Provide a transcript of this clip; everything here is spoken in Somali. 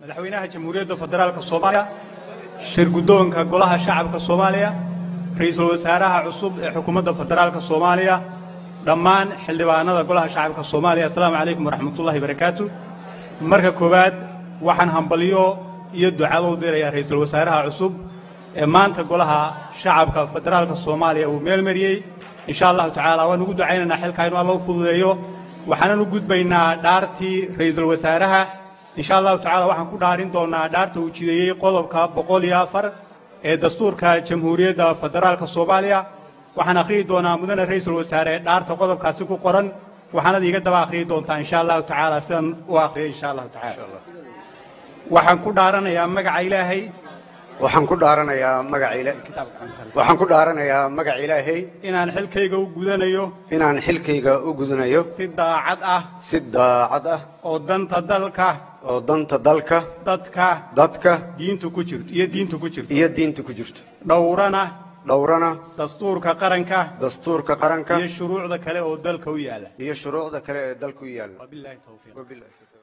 madaxweynaha jamhuuriyadda federaalka soomaaliya shir guddoonka golaha shacabka soomaaliya ra'iisul wasaaraha cusub ee xukuumadda federaalka soomaaliya dhammaan xildhibaanada golaha shacabka soomaaliya assalaamu calaykum waraxmatullahi barakaatu marka koowaad waxaan hambalyo iyo ducaba u dirayaa ra'iisul wasaaraha cusub ee maanta golaha shacabka federaalka soomaaliya uu meel mariyey insha allahu tacaala waan ugu ducaynaynaa xilkaa inuu alla u fududeeyo waxaanan u gudbaynaa dhaartii ra'iisul wasaaraha insha allahu tacaala waxaan ku dhaarin doonaa dhaarta uu jideeyey qodobka boqol iyo afar ee dastuurka jamhuuriyadda federaalka soomaaliya waxaan akhriyi doonaa mudane ra'iisul wasaare dhaarta qodobkaasi ku qoran waxaanad iiga daba akhriyi doontaa insha allahu tacaala sidan u akhriyay insha allahu tacaala waxaan ku dhaaranayaa magaca ilaahay waxaan ku dhaaranayaa magaca ila waxaan ku dhaaranayaa magaca ilaahay inaan xilkayga u gudanayo inaan xilkayga u gudanayo si daacad ah si daacad ah oo danta dalka oo danta dalka dadka dadka diintu ku jirto iyo diintu ku jirto iyo diinta ku jirto dhowrana dhowrana dastuurka qaranka dastuurka qaranka iyo shuruucda kale oo dalka u yaala iyo shuruucda kale ee dalku yaalla wabillahi tawfiiq Wabillahi tawfiiq.